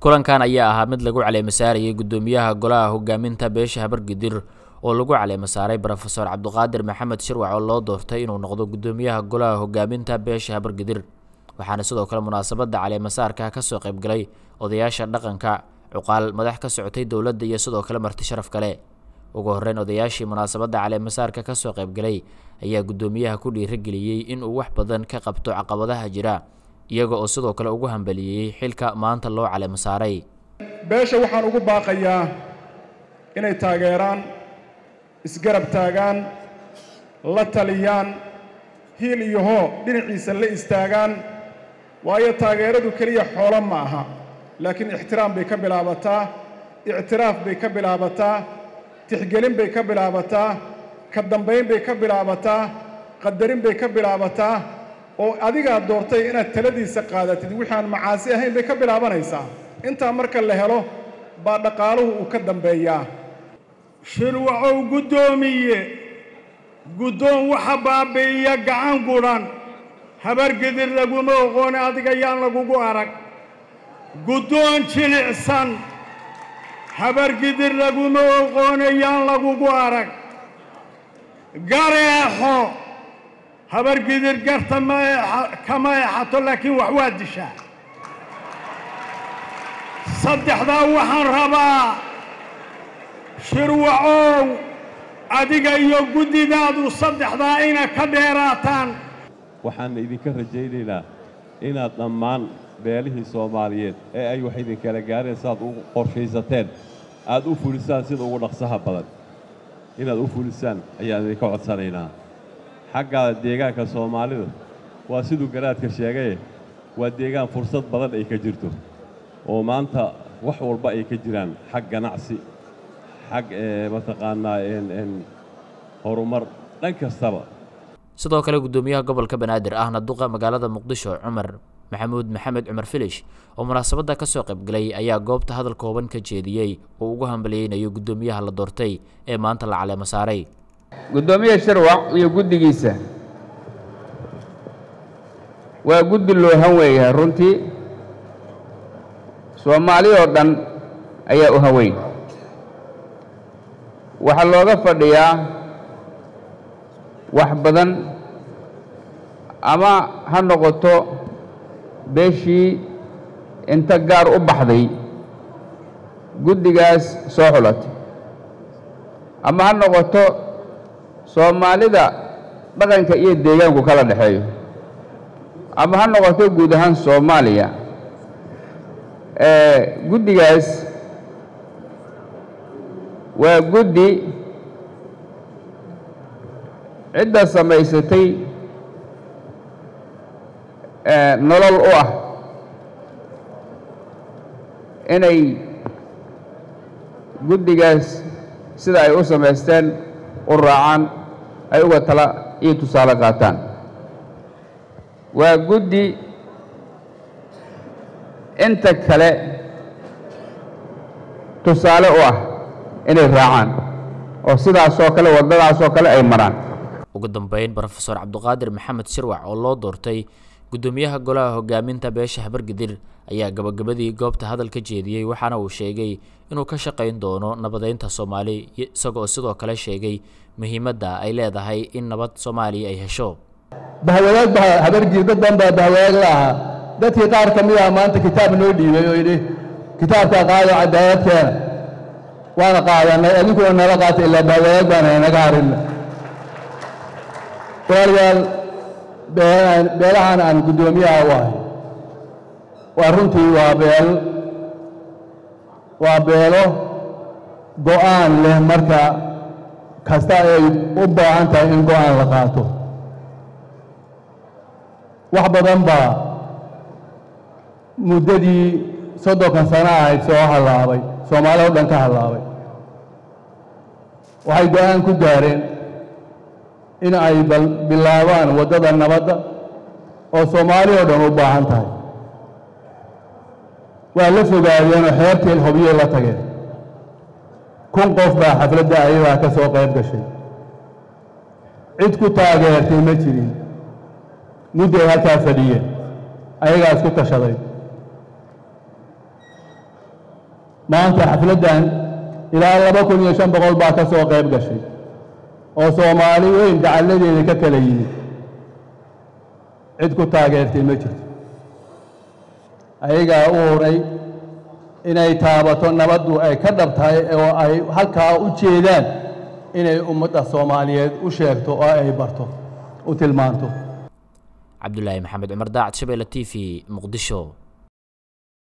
kulankan ayaa ahaa mid lagu caleemasaarayay guddoomiyaha golaha hogaaminta beesha habargidir oo lagu caleemasaaray brofesor cabdiqaadir maxamed shirwac oo loo doortay inuu noqdo guddoomiyaha golaha hogaaminta beesha habargidir waxaana sidoo kale munaasabadda caleemasaarka kasoo qaybgalay odayaasha dhaqanka cuqaal madax ka socotay dowladda iyo sidoo kale marti sharaf kale ugu horreyn odayaashii munaasabadda caleemasaarka kasoo qaybgalay ayaa guddoomiyaha ku dhiirageliyey inuu wax badan ka qabto caqabadaha jira iyaga oo sidoo kale ugu hambaliyeeyey xilka maanta loo caleemasaaray beesha waxaan ugu baaqayaa inay taageeraan isgarab taagaan la taliyaan hiil iyo hoo dhinaciisa la istaagaan waayo taageeradu keliya xoolo ma aha laakiin ixtiraam bay ka bilaabataa ictiraaf bay ka bilaabataa tixgelin bay ka bilaabataa ka dambayn bay ka bilaabataa qadarin bay ka bilaabataa oo adigaa doortay inaad taladiisa qaadatid wixii aan macaasi ahayn bay ka bilaabanaysaa intaa marka la helo baa dhaqaaluhu uu ka dambeeyaa shirwacow guddoomiye guddoon waxa baabi'iya gacan gudhan habargedir laguma oqoone adiga yaan lagugu arag guddoon jilicsan habargidir laguma oqoone yaan lagugu arag gareexo habargidir garta ma kama eexato laakiin wax waa dishaa saddexdaa waxaan rabaa shirwacow adiga iyo guddidaadu saddexdaa ina ka dheeraataan waxaan idinka rajaynaynaa inaad dhammaan beelihii soomaaliyeed ee ay wax idinkala gaareen sidaad u qorshaysateen aad u fulisaan sida ugu dhaqsaha badan inaad u fulisaan ayaan idinka codsanaynaa xagga deegaanka soomaalida waa siduu garaadka sheegaye waa deegaan fursad badan ay ka jirto oo maanta wax walba ay ka jiraan xag ganacsi xag mataqaanaa horumar dhan kastaba sidoo kale guddoomiyaha gobolka banaadir ahna duqa magaalada muqdisho cumar maxamuud maxamed cumar filish oo munaasabadda ka soo qaybgalay ayaa goobta hadal kooban ka jeediyey oo ugu hambaliyeynayo guddoomiyaha la doortay ee maanta la caleemo saaray guddoomiye shirwac iyo guddigiisa waa guddi loo hanweeyahay runtii soomaali oo dhan ayaa u haweyn waxaa looga fadhiyaa wax badan ama ha noqoto beeshii inta gaar u baxday guddigaas soo xulatay ama ha noqoto soomaalida dhaqanka iyo deegaanku kala dhexeeyo ama ha noqoto guud ahaan soomaaliya guddigaas waa guddi cidda samaysatay nolol u ah inay guddigaas sida ay u samaysteen u raacaan ay uga tala iyo tusaale qaataan waa guddi inta kale tusaale u ah inay raacaan oo sidaasoo kale waddadaasoo kale ay maraan ugu dambeyn brofesor cabdiqaadir maxamed shirwac oo loo doortay guddoomiyaha golaha hogaaminta beesha habargidir ayaa gabagabadii goobta hadal ka jeediyey waxaana uu sheegay inuu ka shaqayn doono nabadeynta soomaali isagoo sidoo kale sheegay muhiimadda ay leedahay in nabad soomaaliya ay hesho bahwadaag ba habargidir dad badan baa bahwadaag la ahaa dadkii qaar ka mid ah maanta kitaab noo dhiibay oo yidhi kitaabkaa qaado cadaaladkeena waana qaadanay adinkuna nala qaatay ilaa bahwadaag baan naga harinna walaalayaal beelahan aan guddoomiyaha u ahay waa runtii waa beel waa beelo go'aan leh marka kasta ay u baahan tahay in go'aan la qaato wax badan baa muddadii soddonkan sano ahayd soo hallaabay soomaali o dhan ka hallaabay waxay go'aan ku gaareen in ay bilaabaan waddada nabadda oo soomaali oo dhan u baahan tahay waa la fogaadeenoo xeertii hobiyey la tageen kun qof baa xafladda ayadaa ka soo qayb gashay cid ku taageertay ma jirin mudday halkaa fadhiyeen ayagaa isku tashaday maanta xafladdan ilaa laba kun iyo shan boqol baa ka soo qayb gashay oo soomaali weyn dacalladeeda ka kala yimid cid ku taageertay ma jirto ayagaa u huray inay taabato nabaddu ay ka dhab tahay oo ay halkaa u jeedaan inay ummadda soomaaliyeed u sheegto oo ay barto u tilmaanto cabdulaahi maxamed cumar daacad shabeelle t v muqdisho